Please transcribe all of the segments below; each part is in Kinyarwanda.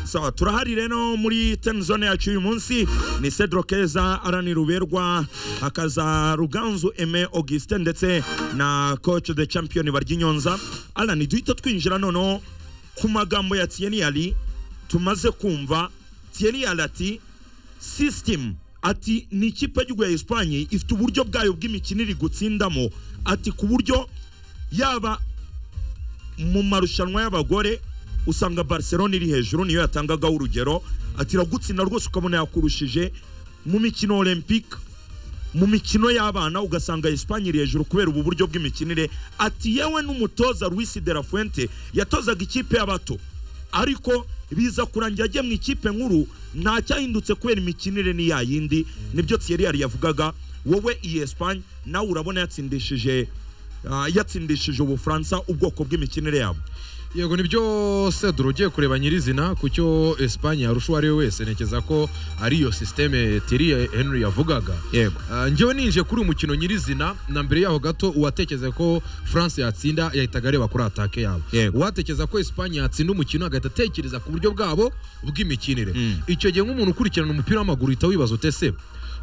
sawa turahari rero muri tenizone yacu uyu munsi ni cedro keza arani ruberwa hakaza ruganzu eme augustin ndetse na coach de champion barya inyonza arani duhita twinjira noneho ku magambo ya tiyeniyari tumaze kumva tiyeniyari ati sisitemu ati ni ikipe y'igihugu ya esipanye ifite uburyo bwayo bw'imikino iri gutsindamo ati ku buryo yaba mu marushanwa y'abagore usanga barcelona iri hejuru niyo yatangagaho urugero ati iragutsinda rwose ukabona yakurushije mu mikino olympique mu mikino y'abana ugasanga esipanye iri hejuru kubera ubu buryo bw'imikinire ati yewe n'umutoza Luis de la Fuente yatozaga ikipe y'abato ariko biza kurangira agiye mu ikipe nkuru nta cyahindutse kubera imikinire ni ya yindi nibyo Thierry yavugaga wowe iyi esipanye nawe urabona yatsindishije ah, yatsindishije ubufaransa ubwoko bw'imikinire yabo yego nibyo sedoro ugiye kureba nyirizina ku cyo esipanye yarusha uwo ari we wese ntekereza ko ari iyo sisiteme tiri henry yavugaga Yego. Ah, njyewe ninjiye kuri uyu mukino nyirizina na mbere yaho gato uwatekereza ko france yatsinda yahitaga areba kuri atake yabo Yego. uwatekereza ko esipanye yatsinda umukino agahita atekereza ku buryo bwabo bw'imikinire Mm. icyo gihe nk'umuntu ukurikirana umupira w'amaguru uhita wibaza ute se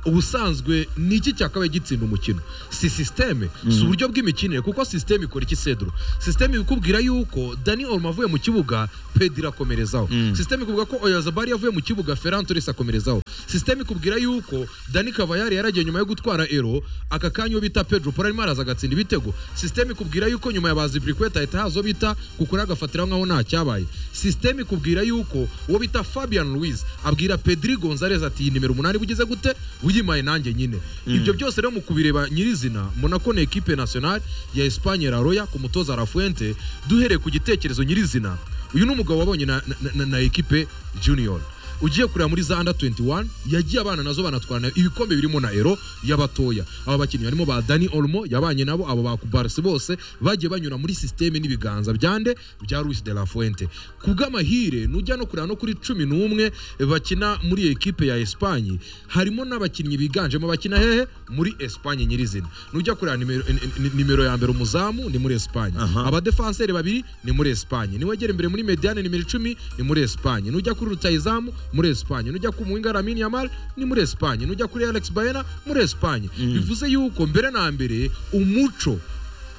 ubusanzwe ni iki cyakabaye gitsinda umukino si sisiteme si uburyo bw'imikinire kuko sisiteme ikora iki sedro sisiteme ikubwira yuko dani oruma avuye mu kibuga pedi irakomerezaho Mm. sisiteme ikubwira ko oyazabari yavuye mu kibuga ferran torres akomerezaho sisiteme ikubwira yuko dani kavayari yaragiye nyuma yo gutwara ero aka kanya uwo bita pedro paul arimo araza agatsinda ibitego sisiteme ikubwira yuko nyuma ya baziburikweta hahita haza uwo bita kukura agafatiraho nkaho nta cyabaye sisiteme ikubwira yuko uwo bita fabian louise abwira pedri gonzalez ati iyi nimero umunani bugize gute wiyimaye nanjye nyine ibyo byose rero mu kubireba nyirizina mbona ko ni ekipe nationale ya esipanye raroya ku mutoza rafuente duhereye ku gitekerezo nyirizina uyu ni umugabo wabonye na, na, na, na ekipe junior ugiye kureba muri za under 21 yagiye abana nazo banatwarana ibikombe birimo na ero y'abatoya aba bakinnyi barimo ba Dani Olmo yabanye nabo abo ba Kubarse bose bagiye banyura muri systeme n'ibiganza byande bya Luis de la Fuente kubw'amahire nujya no kureba no kuri 11 bakina muri iyo ekipe ya Espagne harimo n'abakinnyi biganjemo bakina hehe muri Espagne nyirizina nujya kureba nimero, ni- ni- nimero ya mbere umuzamu ni muri Espagne Aha. aba abadefanseri babiri ni muri esipanye niwegera imbere muri mediane nimero icumi ni muri esipanye nujya kuri rutayizamu muri esipanye nujya ku muhinga ramini yamari ni muri esipanye nujya kuri alex bayena muri esipanye bivuze yuko mbere na mbere umuco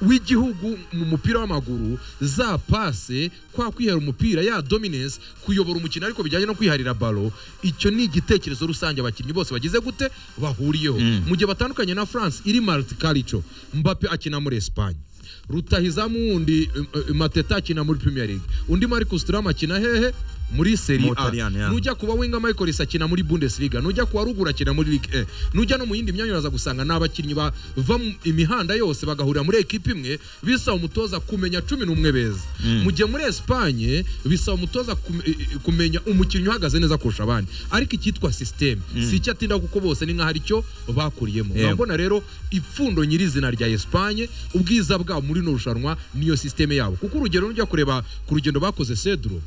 w'igihugu mu mupira w'amaguru za pase kwa kwihera umupira ya dominance kuyobora umukino ariko bijyanye no kwiharira balo icyo ni igitekerezo rusange abakinnyi bose bagize gute bahuriyeho mu gihe batandukanye na france iri multicalture mbappe akina muri esipanye rutahizamu wundi um, um, mateta akina muri premier league undi marcus turam akina hehe muri seri Mu Butaliyani, a yeah. nujya kuba winga michaelis akina muri bundesliga nujya kuba ruguru akina muri ligue 1 nujya no mu yindi myanya uraza gusanga ni abakinnyi bava mu imihanda yose bagahurira muri ekipa imwe bisaba umutoza kumenya cumi n'umwe beza mu gihe muri esipanye bisaba umutoza kume- eh, eh, kumenya umukinnyi uhagaze neza kurusha abandi ariko icyitwa sisiteme si icyo atinda kuko bose ni nk'aho ari cyo bakuriyemo Yego. urabona rero ipfundo nyirizina rya esipanye ubwiza bwabo muri ino rushanwa niyo sisiteme yabo kuko urugero nujya kureba ku rugendo bakoze sedro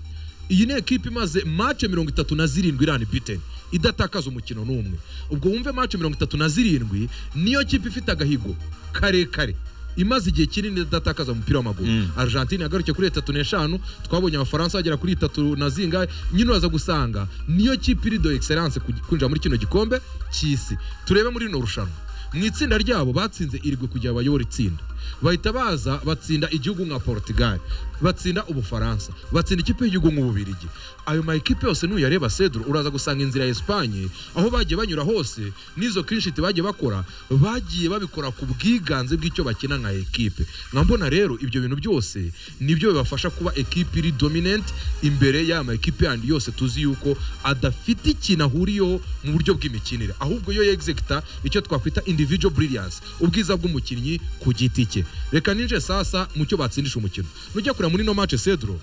iyi ni ekipa imaze mace mirongo itatu na zirindwi irani biteni idatakaza umukino n'umwe ubwo wumve mace mirongo itatu na zirindwi niyo kipe ifite agahigo karekare imaze igihe kinini idatakaza umupira w'amaguru argentine yagarutse kuri itatu n'eshanu twabonye abafaransa bagera kuri itatu na zingahe nyine uraza gusanga niyo kipe iri do excellence kuj- kwinjira muri kino gikombe cy'isi turebe muri rino rushanwa mu itsinda ryabo batsinze irigwe kugira bayobore itsinda bahita baza batsinda igihugu nka portugal batsinda ubufaransa batsinda ikipe y'igihugu nk'ububirigi ayo ma ekipe yose nuyareba sedro uraza gusanga inzira ya esipanye aho bagiye banyura hose n'izo kinshiti bagiye bakora bagiye babikora ku bwiganze bw'icyo bakina nka ekipe nka mbona rero ibyo bintu byose nibyo bibafasha kuba ekipe iri dominant imbere y'aya ma ekipe yandi yose tuzi yuko adafite ikintu ahuriyeho mu buryo bw'imikinire ahubwo yo yegizegita icyo twakwita individual brilliance ubwiza bw'umukinnyi ku giti cye reka ninje sasa mu cyo batsindisha umukino nujya kureba muri no match cedro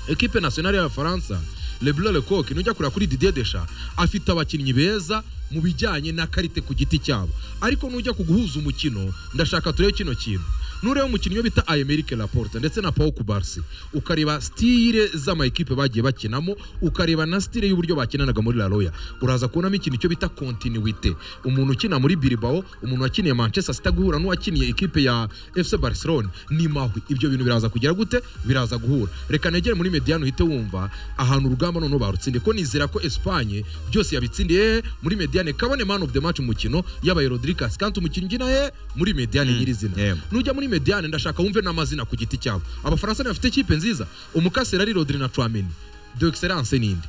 ekipe nationale y'abafaransa leblo lecoq nujya kureba kuri didier desha afite abakinnyi beza mu bijyanye na karite ku giti cyabo ariko nujya ku guhuza umukino ndashaka turebe kino kintu nureba umukinnyi wo bita ayemerike raporte ndetse na paul kubarsi ukareba sitire z'amayikipe bagiye bakinamo ukareba na sitire y'uburyo bakinanaga muri la roya uraza kubonamo ikintu cyo bita kontinuwite umuntu ukina muri biribawo umuntu wakiniye manchester city guhura n'uwakiniye ikipe ya fc barcelona ni mahwi ibyo bintu biraza kugera gute biraza guhura reka negere muri mediyani uhite wumva ahantu urugamba noneho barutsindiye ko nizera ko esipanye byose yabitsindiye muri mediyani kabone man of the match umukino yabaye rodirikasi kandi umukinnyi ugina ye muri mediyani nyirizina yeah. nujya muri mediyane ndashaka wumve n'amazina ku giti cyabo abafaransa bafite ikipe nziza umukasera ari rodri na tramini de excellence ninde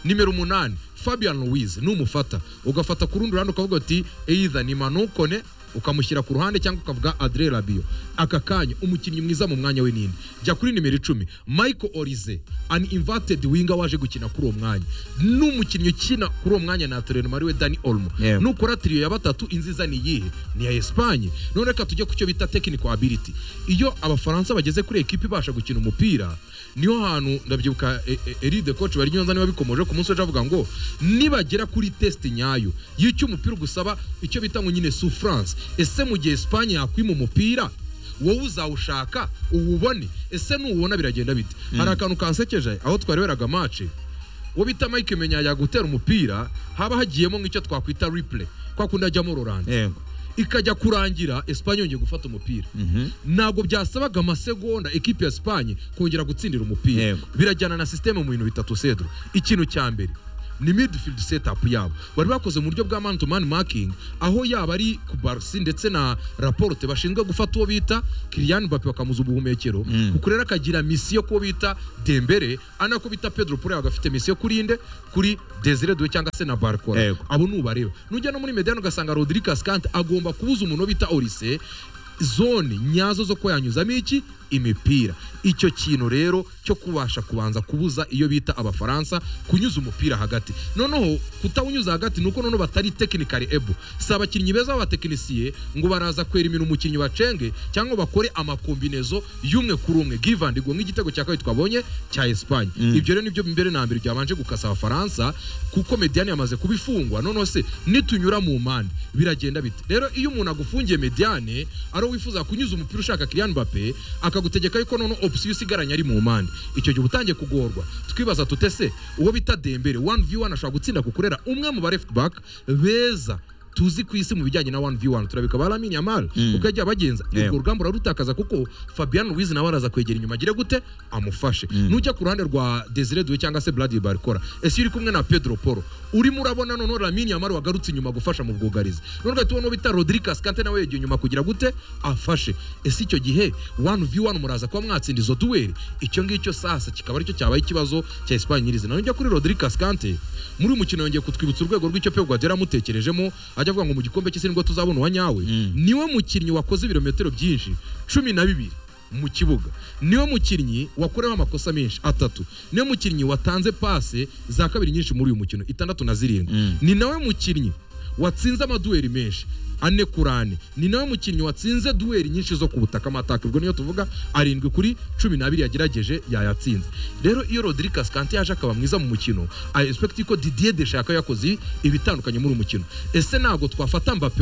nimero umunani fabian louise numufata ugafata ku rundi ruhande ukavuga uti either ni manu kone ukamushyira ku ruhande cyangwa ukavuga adre rabio aka kanya umukinnyi mwiza mu mwanya we ninde jya kuri nimero icumi michael orize an inverted winger waje gukina kuri uwo mwanya n'umukinnyi ukina kuri uwo mwanya na terenoma ariwe dani olmo Yeah. nukora tiriyo ya batatu inziza ni iyihe ni iya esipanye none reka tujye ku cyo bita technical ability iyo abafaransa bageze kuri ekipa ibasha gukina umupira niho hantu ndabyibuka e- e- eride koci bari nyonza niba bikomoje ku munsi w'ejo avuga ngo nibagera kuri testi nyayo y'icyo umupira ugusaba icyo bita ngo nyine souffrance ese mu gihe esipanye yakwima umupira wowe uzawushaka uwubone ese nuwubona biragenda bite hari akantu kansekeje aho twareberaga mace uwo bita mike menya yagutera umupira haba hagiyemo nk'icyo twakwita replay kwa kundi ajyamo roranje yego ikajya kurangira esipanye yongeye gufata umupira Mhm. ntabwo byasabaga amasegonda ekipi ya esipanye kongera gutsindira umupira Yego. birajyana na sisiteme mu bintu bitatu sedro ikintu cya mbere ni midfield setup yabo bari bakoze mu buryo bwa man to man marking aho yaba ari ku barsi ndetse na raporte bashinzwe gufata uwo bita kiriyani bape bakamuza ubuhumekero Mm. kuko rero akagira misiyo kuwo bita dembere ari nako bita pedro pore agafite misiyo kuri inde kuri desire due cyangwa se na barcora Yego. abo nubareba nujya no muri mediyani ugasanga rodirikasi kandi agomba kubuza umuntu bita orise zone nyazo zo kuba yanyuzamo iki imipira icyo kintu rero cyo kubasha kubanza kubuza iyo bita abafaransa kunyuza umupira hagati noneho kutawunyuza hagati ni uko noneho batari tekinikari ebu si abakinnyi beza b'abatekinisiye ngo baraza kwera imintu umukinnyi bacenge cyangwa bakore amakombinezo y'umwe kuri umwe givandigwa nk'igitego cya kabiri twabonye cya esipanye Mm. ibyo rero nibyo mbere na mbere byabanje gukasa abafaransa kuko mediyani yamaze kubifungwa noneho se nitunyura mu mpande biragenda bite rero iyo umuntu agufungiye mediyane ari uwo wifuza kunyuza umupira ushaka kiriyani bape akagutegeka yuko noneho opsiyo usigaranye ari mu mpande icyo gihe uba utangiye kugorwa twibaza tute se uwo bita dembere wani vi wani ashobora gutsinda kukurera umwe mu ba left back beza tuzi ku isi mu bijyanye na wani vi wani turabika ba lamine yamari Mm. uko yagiye abagenza Yeah. urwo rugamba urarutakaza kuko fabian louise nawe araza kwegera inyuma agire gute amufashe nujya ku ruhande rwa desire duwe cyangwa se bradi barikora ese iyo uri kumwe na pedro poro urimo urabona noneho lamini yamari wagarutse inyuma gufasha mu bwugarizi none ugahita ubona ubita rodirikasi kante nawe yegeye inyuma kugira gute afashe ese icyo gihe wani vi wani muraza kuba mwatsinda izo duweri icyo ngicyo sasa kikaba aricyo cyabaye ikibazo cya esipanye nyirizina nujya kuri rodirikasi kante muri uyu mukino yongeye kutwibutsa urwego rw'icyo pe guardiola yamutekerejemo ajya avuga ngo mu gikombe cy'isi nibwo tuzabona uwanyawe Mm. niwe mukinnyi wakoze ibirometero byinshi cumi na bibiri mu kibuga niwe mukinnyi wakorewe amakosa menshi atatu niwe mukinnyi watanze pase za kabiri nyinshi muri uyu mukino itandatu na zirindwi Mm. ni nawe mukinnyi watsinze amaduweri menshi ane kuri ane ni nawe mukinnyi watsinze duweri nyinshi zo ku butaka amataka ubwo niyo tuvuga arindwi kuri cumi n'abiri yagerageje yayatsinze rero iyo rodirikasi kante yaje akaba mwiza mu mukino ayi egisipegiti ko didiye deshaka yakoze ibitandukanye muri uyu mukino ese ntabwo twafata mbappe